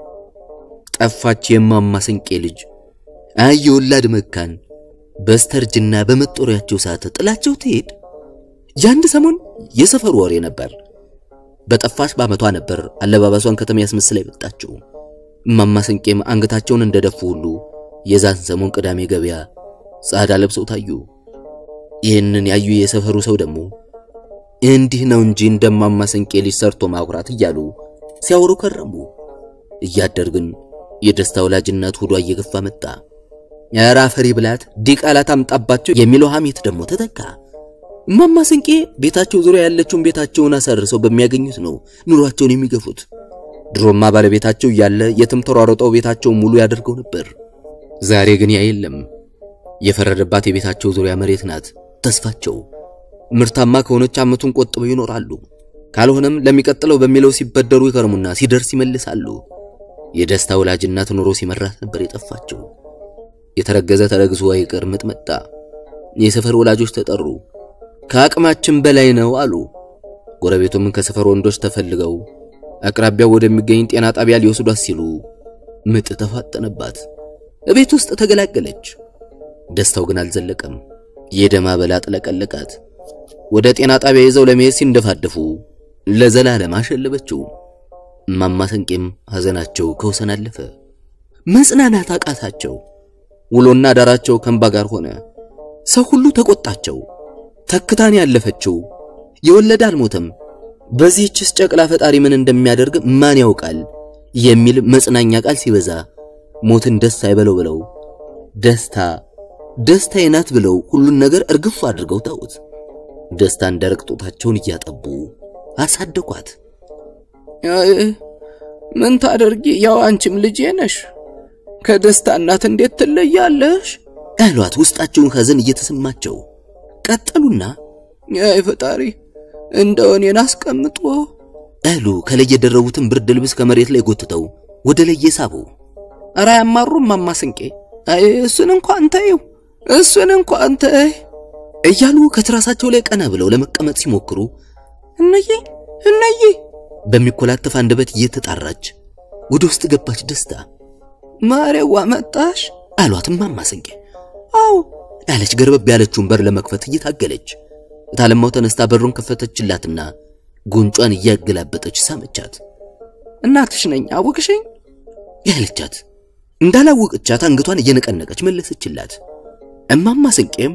ጠፋች የማማ ስንቄ ልጅ አይ የወላድ መካን በስተርጅና በመጦሪያቸው ሰዓት ጥላቸው ትሄድ። የአንድ ሰሞን የሰፈሩ ወሬ ነበር። በጠፋች በዓመቷ ነበር አለባበሷን ከተማ ያስመስላ የመጣችው። እማማ ስንቄም አንገታቸውን እንደደፉ ሁሉ የዛን ሰሞን ቅዳሜ ገበያ ጻዳ ለብሰው ታዩ። ይህንን ያዩ የሰፈሩ ሰው ደግሞ እንዲህ ነው እንጂ እንደማማ ስንቄ ልጅ ሰርቶ ማኩራት እያሉ ሲያወሩ ከረሙ። እያደር ግን የደስታ ወላጅ እናት ሆዷ እየገፋ መጣ። ኧረ አፈሪ ብላት ዲቃላ ታምጣባቸው የሚለው ሐሜት ደግሞ ተተካ። እማማ ስንቄ ቤታቸው ዙሪያ ያለችውን ቤታቸውን አሰርሰው በሚያገኙት ነው ኑሯቸውን የሚገፉት። ድሮማ ባለቤታቸው እያለ የትም ተሯሮጠው ቤታቸውን ሙሉ ያደርገው ነበር። ዛሬ ግን ያ የለም። የፈረደባት የቤታቸው ዙሪያ መሬት ናት ተስፋቸው። ምርታማ ከሆነች ዓመቱን ቆጥበው ይኖራሉ። ካልሆነም ለሚቀጥለው በሚለው ሲበደሩ ይከርሙና ሲደርስ ይመልሳሉ። የደስታ ወላጅ እናት ኑሮ ሲመራት ነበር የጠፋቸው። የተረገዘ ተረግዞ አይቀር ምጥ መጣ። የሰፈር ወላጆች ተጠሩ። ከአቅማችን በላይ ነው አሉ። ጎረቤቱም ከሰፈር ወንዶች ተፈልገው አቅራቢያው ወደሚገኝ ጤና ጣቢያ ሊወስዷት ሲሉ ምጥ ተፋጠነባት። እቤት ውስጥ ተገላገለች። ደስታው ግን አልዘለቀም። የደም አበላ ጥለቀለቃት። ወደ ጤና ጣቢያ ይዘው ለመሄድ ሲንደፋደፉ ለዘላለም አሸለበችው። እማማ ስንቄም ሐዘናቸው ከወሰን አለፈ። መጽናናት አቃታቸው። ውሎና ዳራቸው ከእንባ ጋር ሆነ። ሰው ሁሉ ተቆጣቸው። ተክታን ያለፈችው የወለደ አልሞተም፣ በዚህችስ ጨቅላ ፈጣሪ ምን እንደሚያደርግ ማን ያውቃል የሚል መጽናኛ ቃል ሲበዛ ሞትን ደስ አይበለው ብለው ደስታ ደስታዬ ናት ብለው ሁሉን ነገር እርግፍ አድርገው ተውት። ደስታን ደረቅ ጡታቸውን እያጠቡ አሳደጓት። ምን ታደርጊ፣ ያው አንቺም ልጄ ነሽ። ከደስታ እናት እንዴት ትለያለሽ? አሏት ውስጣቸውን ሐዘን እየተሰማቸው ቀጠሉና አይ ፈጣሪ እንደው እኔን አስቀምጦ አሉ ከላይ የደረቡትን ብርድ ልብስ ከመሬት ላይ ጎትተው ወደ ላይ የሳቡ ኧረ አያማሩም እማማ ስንቄ። አይ እሱን እንኳን ተይው፣ እሱን እንኳን ተይ እያሉ ከትራሳቸው ላይ ቀና ብለው ለመቀመጥ ሲሞክሩ እነዬ እነዬ በሚኮላተፍ አንደበት እየተጣራች ወደ ውስጥ ገባች። ደስታ ማሬዋ መጣሽ አሏት እማማ ስንቄ። አዎ ያለች ገርበብ ያለችውን በር ለመክፈት እየታገለች እታለማው ተነስታ በሩን ከፈተችላትና ጉንጯን እያገላበጠች ሳመቻት። እናትሽ ነኝ አወቅሽኝ ያለቻት እንዳላወቀቻት አንገቷን እየነቀነቀች መለሰችላት። እማማ ስንቄም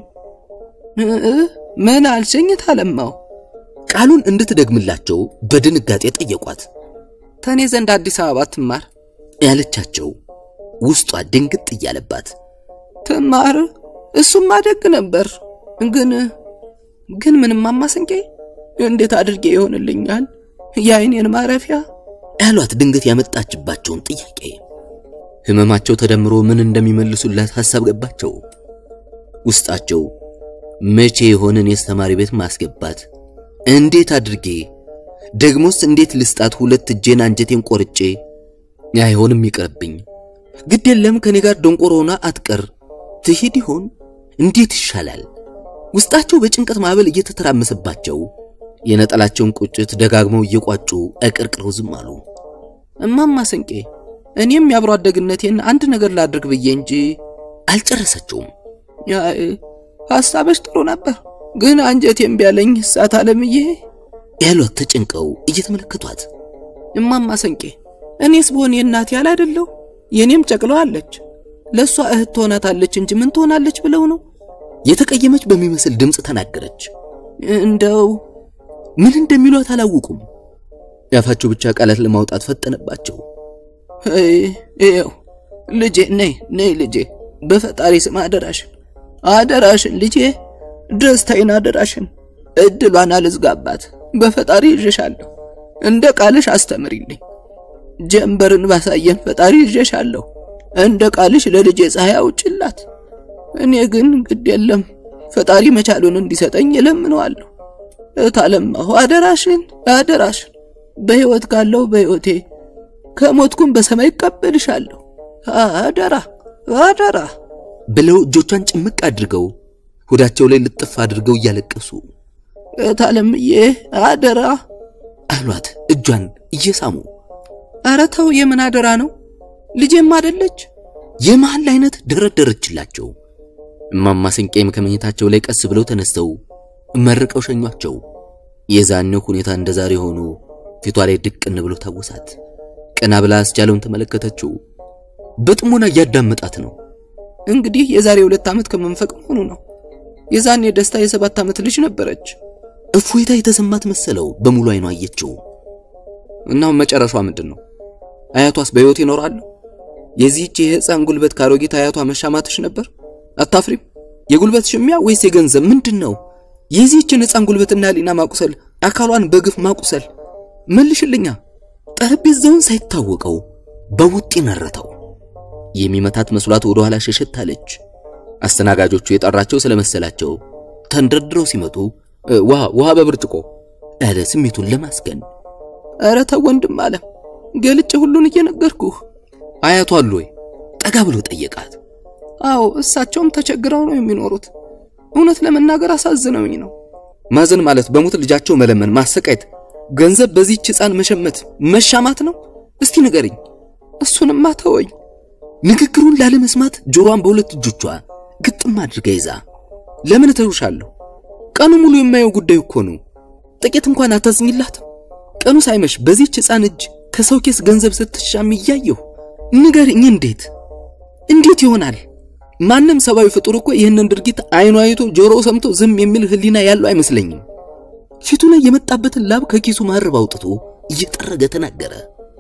ምን አልሽኝ ታለማው? ቃሉን እንድትደግምላቸው በድንጋጤ ጠየቋት። ተኔ ዘንድ አዲስ አበባ ትማር ያለቻቸው ውስጧ ድንግጥ እያለባት ትማር፣ እሱም አደግ ነበር። ግን ግን ምንም አማስንቄ እንዴት አድርጌ ይሆንልኛል የአይኔን ማረፊያ ያሏት ድንገት ያመጣችባቸውን ጥያቄ ህመማቸው ተደምሮ ምን እንደሚመልሱላት ሐሳብ ገባቸው። ውስጣቸው መቼ የሆነን የአስተማሪ ቤት ማስገባት እንዴት አድርጌ ደግሞስ እንዴት ልስጣት? ሁለት እጄን አንጀቴን ቆርጬ አይሆንም ይቅርብኝ፣ ግድ የለም ከኔ ጋር ደንቆሮ ሆና አትቀር ትሄድ ይሆን እንዴት ይሻላል? ውስጣቸው በጭንቀት ማዕበል እየተተራመሰባቸው የነጠላቸውን ቁጭት ደጋግመው እየቋጩ አቀርቅረው ዝም አሉ። እማማ ስንቄ እኔም የአብሮ አደግነቴን አንድ ነገር ላድርግ ብዬ እንጂ አልጨረሰችውም። ሐሳብሽ ጥሩ ነበር፣ ግን አንጀቴም ቢያለኝ እሳት አለምዬ ያሏት ተጨንቀው እየተመለከቷት እማማ ስንቄ እኔስ ብሆን የእናቴ ያል አይደለሁ የኔም ጨቅለው አለች ለእሷ እህት ትሆናታለች እንጂ ምን ትሆናለች ብለው ነው የተቀየመች በሚመስል ድምፅ ተናገረች። እንደው ምን እንደሚሏት አላወቁም። ያፋቸው ብቻ ቃላት ለማውጣት ፈጠነባቸው። ይኸው ልጄ ነይ ነይ ልጄ በፈጣሪ ስም አደራሽን አደራሽን ልጄ ደስታዬን አደራሽን እድሏን አልዝጋባት በፈጣሪ ይዤሻለሁ እንደ ቃልሽ አስተምሪልኝ ጀንበርን ባሳየን ፈጣሪ ይዤሻለሁ እንደ ቃልሽ ለልጄ ፀሐይ አውጭላት እኔ ግን ግድ የለም ፈጣሪ መቻሉን እንዲሰጠኝ እለምነዋለሁ እታለማሁ አደራሽን አደራሽን በሕይወት ካለው በሕይወቴ ከሞትኩም በሰማይ ይቀበልሻለሁ አደራ አደራ ብለው እጆቿን ጭምቅ አድርገው ሆዳቸው ላይ ልጥፍ አድርገው እያለቀሱ እታለምዬ አደራ አሏት እጇን እየሳሙ። ኧረ ተው የምን አደራ ነው ልጄም አደለች የመሃል አይነት ደረደረችላቸው። እማማ ስንቄም ከመኝታቸው ላይ ቀስ ብለው ተነስተው መርቀው ሸኟቸው። የዛኔው ሁኔታ እንደ ዛሬ ሆኖ ፊቷ ላይ ድቅን ብሎ ታወሳት። ቀና ብላ አስቻለውን ተመለከተችው። በጥሞና እያዳመጣት ነው። እንግዲህ የዛሬ ሁለት ዓመት ከመንፈቅ መሆኑ ነው። የዛኔ ደስታ የሰባት ዓመት ልጅ ነበረች። እፎይታ የተሰማት መሰለው። በሙሉ አይኗ አየችው። እናም መጨረሻ ምንድን ነው? አያቷስ በሕይወት ይኖራሉ? የዚህች የሕፃን ጉልበት ካሮጊት አያቷ መሻማትሽ ነበር? አታፍሪም? የጉልበት ሽሚያ ወይስ የገንዘብ ምንድን ነው? የዚህችን ሕፃን ጉልበትና ሊና ማቁሰል፣ አካሏን በግፍ ማቁሰል መልሽልኛ። ጠረጴዛውን ሳይታወቀው በውጥ ነረተው። የሚመታት መስሏት ወደ ኋላ ሸሸት አለች። አስተናጋጆቹ የጠራቸው ስለመሰላቸው ተንደርድረው ሲመጡ ውሃ ውሃ በብርጭቆ አለ ስሜቱን ለማስገን። ኧረ ተው ወንድም አለም ገልጬ ሁሉን እየነገርኩህ። አያቷ አሉ ወይ? ጠጋ ብሎ ጠየቃት። አዎ እሳቸውም ተቸግረው ነው የሚኖሩት። እውነት ለመናገር አሳዝነውኝ ነው። ማዘን ማለት በሞት ልጃቸው መለመን፣ ማሰቃየት፣ ገንዘብ በዚህች ሕፃን መሸመት መሻማት ነው? እስቲ ንገርኝ። እሱንማ ተወኝ። ንግግሩን ላለመስማት ጆሮዋን በሁለት እጆቿ ግጥም አድርጋ ይዛ ለምን እተውሻለሁ? ቀኑ ሙሉ የማየው ጉዳይ እኮ ነው። ጥቂት እንኳን አታዝኝላትም? ቀኑ ሳይመሽ በዚህች ሕፃን እጅ ከሰው ኬስ ገንዘብ ስትሻም እያየሁ ንገርኝ፣ እንዴት እንዴት ይሆናል? ማንም ሰብአዊ ፍጡር እኮ ይህንን ድርጊት አይኑ አይቶ ጆሮ ሰምቶ ዝም የሚል ሕሊና ያለው አይመስለኝም። ፊቱ ላይ የመጣበትን ላብ ከኪሱ ማርብ አውጥቶ እየጠረገ ተናገረ።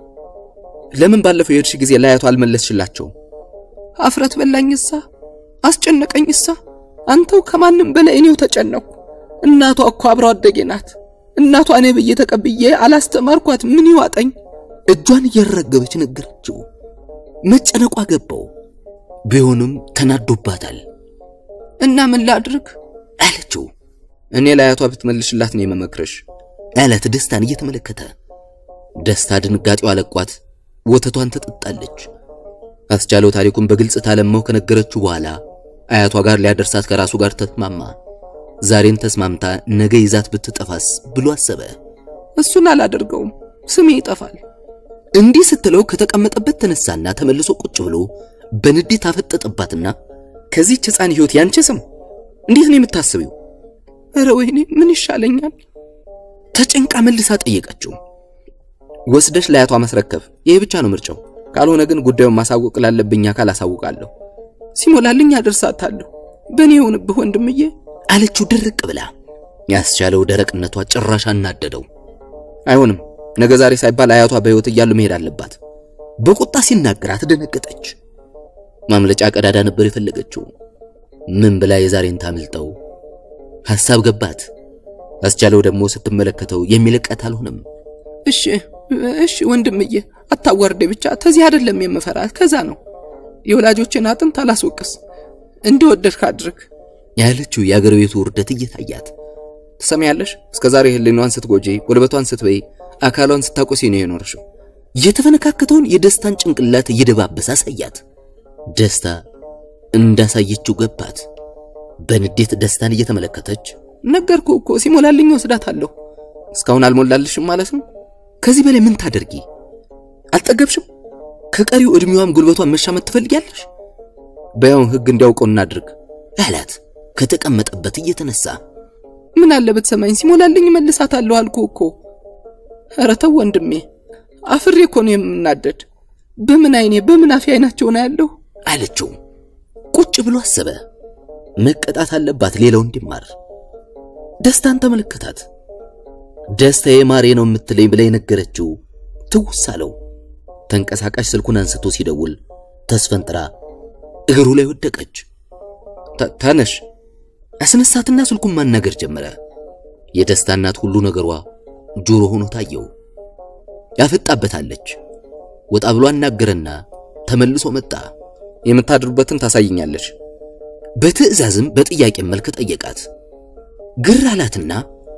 ለምን ባለፈው የሄድሽ ጊዜ ላያቱ አልመለስሽላቸውም? አፍረት በላኝሳ፣ አስጨነቀኝሳ። አንተው ከማንም በላይ እኔው ተጨነኩ። እናቷ እኮ አብረው አደጌ ናት። እናቷ እኔ ብዬ ተቀብዬ አላስተማርኳት ምን ይዋጠኝ? እጇን እያረገበች ነገረችው። መጨነቋ ገባው። ቢሆንም ተናዶባታል። እና ምን ላድርግ አለችው። እኔ ለአያቷ ብትመልሽላት ነው የመመክረሽ አላት ደስታን እየተመለከተ። ደስታ ድንጋጤው አለቋት። ወተቷን ትጠጣለች። አስቻለው ታሪኩን በግልጽ ታለመው ከነገረችው በኋላ አያቷ ጋር ሊያደርሳት ከራሱ ጋር ተስማማ። ዛሬን ተስማምታ ነገ ይዛት ብትጠፋስ ብሎ አሰበ። እሱን አላደርገውም፣ ስሜ ይጠፋል። እንዲህ ስትለው ከተቀመጠበት ተነሳና ተመልሶ ቁጭ ብሎ በንዴት አፈጠጠባትና ከዚህች ሕፃን ሕይወት ያንቺ ስም እንዴት ነው የምታስቢው? እረ ወይኔ ምን ይሻለኛል? ተጨንቃ መልሳ ጠየቀችው። ወስደሽ ለአያቷ ማስረከብ ይሄ ብቻ ነው ምርጫው። ካልሆነ ግን ጉዳዩን ማሳወቅ ላለብኝ አካል አሳውቃለሁ። ሲሞላልኝ አደርሳታለሁ። በእኔ ይሁንብህ ወንድምዬ አለችው ድርቅ ብላ። ያስቻለው ደረቅነቷ ጭራሽ አናደደው። አይሆንም፣ ነገ ዛሬ ሳይባል አያቷ በሕይወት እያሉ መሄድ አለባት። በቁጣ ሲናገራት ደነገጠች። ማምለጫ ቀዳዳ ነበር የፈለገችው። ምን ብላ የዛሬን ታምልጠው? ሐሳብ ገባት። አስቻለው ደግሞ ስትመለከተው የሚለቀት አልሆነም። እሺ እሺ ወንድምዬ አታዋርዴ፣ ብቻ ተዚህ አይደለም የምፈራት ከዛ ነው። የወላጆችን አጥንት አላስወቅስ፣ እንደወደድክ አድርግ ያለችው የአገር ቤቱ ውርደት እየታያት ትሰሚያለሽ? እስከ ዛሬ ህሊናዋን ስትጎጂ፣ ጉልበቷን ስትበይ፣ አካሏን ስታቆሲ ነው የኖርሽው። የተፈነካከተውን የደስታን ጭንቅላት እየደባበሰ አሳያት። ደስታ እንዳሳየችው ገባት። በንዴት ደስታን እየተመለከተች ነገርኩ እኮ ሲሞላልኝ ወስዳታለሁ። እስካሁን አልሞላልሽም ማለት ነው? ከዚህ በላይ ምን ታደርጊ? አልጠገብሽም? ከቀሪው ዕድሜዋም ጉልበቷን መሻመት ትፈልጊያለሽ? በያውን ህግ እንዲያውቀው እናድርግ አላት ከተቀመጠበት እየተነሳ። ምን አለ ብትሰማኝ፣ ሲሞላልኝ መልሳታለሁ አልኩ እኮ። ኧረ ተው ወንድሜ፣ አፍሬ እኮ ነው የምናደድ። በምን አይኔ በምን አፌ አይናቸው ነው ያለው አለችው። ቁጭ ብሎ አሰበ። መቀጣት አለባት ሌላው እንዲማር። ደስታን ተመለከታት። ደስታዬ ማሬ ነው የምትለኝ ብላ የነገረችው ትውስ አለው። ተንቀሳቃሽ ስልኩን አንስቶ ሲደውል ተስፈንጥራ እግሩ ላይ ወደቀች። ተነሽ አስነሳትና ስልኩን ማናገር ጀመረ። የደስታ እናት ሁሉ ነገሯ ጆሮ ሆኖ ታየው። ያፈጣበታለች። ወጣ ብሎ አናገረና ተመልሶ መጣ። የምታድሩበትን ታሳይኛለሽ። በትዕዛዝም በጥያቄ መልክ ጠየቃት። ግር አላትና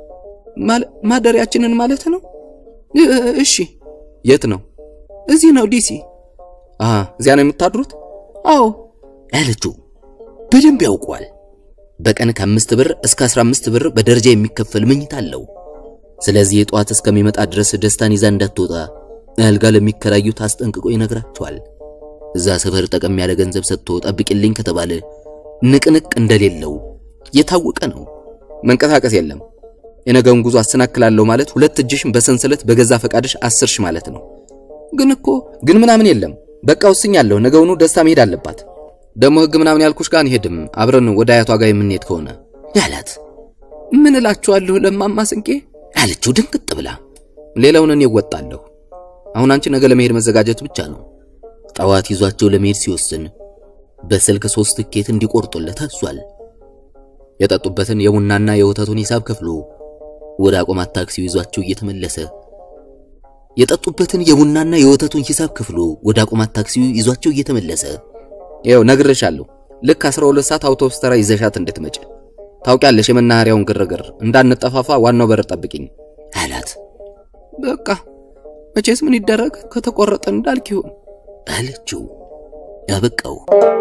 ማደሪያችንን ማለት ነው? እሺ። የት ነው? እዚህ ነው ዲሲ። አሃ፣ እዚያ ነው የምታድሩት? አዎ ያለችው በደንብ ያውቋል። በቀን ከአምስት ብር እስከ 15 ብር በደረጃ የሚከፈል መኝታ አለው። ስለዚህ የጠዋት እስከሚመጣ ድረስ ደስታን ይዛ እንዳትወጣ አልጋ ለሚከራዩት አስጠንቅቆ ይነግራቸዋል። እዛ ሰፈር ጠቀም ያለ ገንዘብ ሰጥቶ ጠብቂልኝ ከተባለ ንቅንቅ እንደሌለው የታወቀ ነው። መንቀሳቀስ የለም። የነገውን ጉዞ አሰናክላለሁ ማለት ሁለት እጅሽን በሰንሰለት በገዛ ፈቃድሽ አስርሽ ማለት ነው። ግን እኮ ግን ምናምን የለም። በቃ ወስኛለሁ። ነገውኑ ደስታ መሄድ አለባት። ደግሞ ህግ ምናምን ያልኩሽ ጋር አንሄድም። አብረን ወደ አያቷ ጋር የምንሄድ ከሆነ ያላት ምን እላችኋለሁ ለማማ ስንቄ አለችው ድንቅጥ ብላ። ሌላውን እኔ እወጣለሁ። አሁን አንቺ ነገ ለመሄድ መዘጋጀት ብቻ ነው። ጠዋት ይዟቸው ለመሄድ ሲወስን በስልክ ሶስት ትኬት እንዲቆርጡለት አዟል። የጠጡበትን የቡናና የወተቱን ሂሳብ ከፍሎ ወደ አቆማት ታክሲው ይዟቸው እየተመለሰ የጠጡበትን የቡናና የወተቱን ሂሳብ ከፍሎ ወደ አቆማት ታክሲው ይዟቸው እየተመለሰ ይኸው ነግሬሻለሁ። ልክ 12 ሰዓት አውቶቡስ ተራ ይዘሻት እንድትመጪ ታውቂያለሽ። የመናኸሪያውን ግርግር እንዳንጠፋፋ ዋናው በር ጠብቂኝ አላት። በቃ መቼስ ምን ይደረግ ከተቆረጠ እንዳልክ ይሁን አለችው። ያበቃው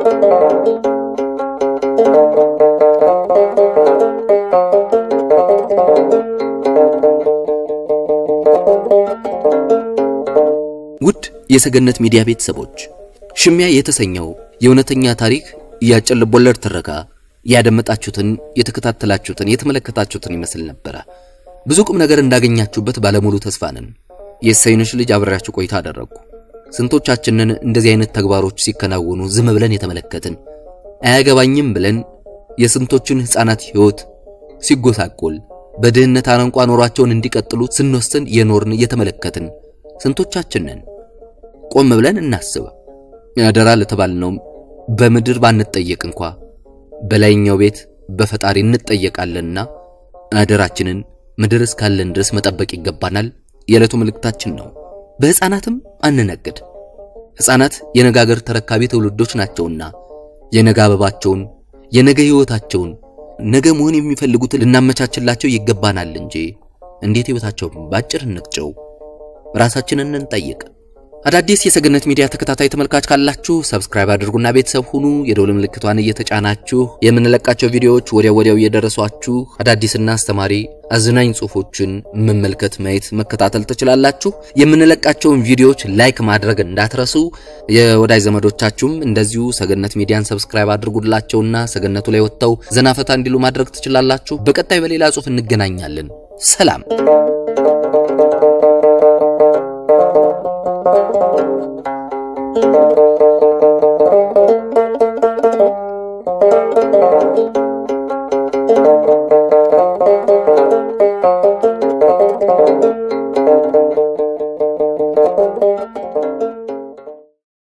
ውድ የሰገነት ሚዲያ ቤተሰቦች ሽሚያ የተሰኘው የእውነተኛ ታሪክ የአጭር ልቦለድ ትረካ ያደመጣችሁትን፣ የተከታተላችሁትን፣ የተመለከታችሁትን ይመስል ነበረ። ብዙ ቁም ነገር እንዳገኛችሁበት ባለሙሉ ተስፋ ነን። የእሰይንሽ ልጅ አብሬያችሁ ቆይታ አደረግኩ። ስንቶቻችንን እንደዚህ አይነት ተግባሮች ሲከናወኑ ዝም ብለን የተመለከትን፣ አያገባኝም ብለን የስንቶችን ሕፃናት ሕይወት ሲጎሳቆል በድህነት አረንቋ ኖሯቸውን እንዲቀጥሉ ስንወስን የኖርን የተመለከትን ስንቶቻችንን ቆም ብለን እናስብ። አደራ ለተባልነውም በምድር ባንጠየቅ እንኳ በላይኛው ቤት በፈጣሪ እንጠየቃለንና አደራችንን ምድር እስካለን ድረስ መጠበቅ ይገባናል። የዕለቱ መልእክታችን ነው። በሕፃናትም አንነግድ። ሕፃናት የነገ አገር ተረካቢ ትውልዶች ናቸውና የነገ አበባቸውን፣ የነገ ሕይወታቸውን፣ ነገ መሆን የሚፈልጉትን ልናመቻችላቸው ይገባናል እንጂ እንዴት ሕይወታቸውን ባጭር እንቅጨው። ራሳችንን እንጠይቅ። አዳዲስ የሰገነት ሚዲያ ተከታታይ ተመልካች ካላችሁ ሰብስክራይብ አድርጉና ቤተሰብ ሁኑ። የደውል ምልክቷን እየተጫናችሁ የምንለቃቸው ቪዲዮዎች ወዲያው ወዲያው እየደረሷችሁ አዳዲስና አስተማሪ አዝናኝ ጽሑፎችን መመልከት፣ ማየት፣ መከታተል ትችላላችሁ። የምንለቃቸውን ቪዲዮዎች ላይክ ማድረግ እንዳትረሱ። የወዳጅ ዘመዶቻችሁም እንደዚሁ ሰገነት ሚዲያን ሰብስክራይብ አድርጉላቸውና ሰገነቱ ላይ ወጥተው ዘናፈታ እንዲሉ ማድረግ ትችላላችሁ። በቀጣይ በሌላ ጽሑፍ እንገናኛለን። ሰላም Thank you.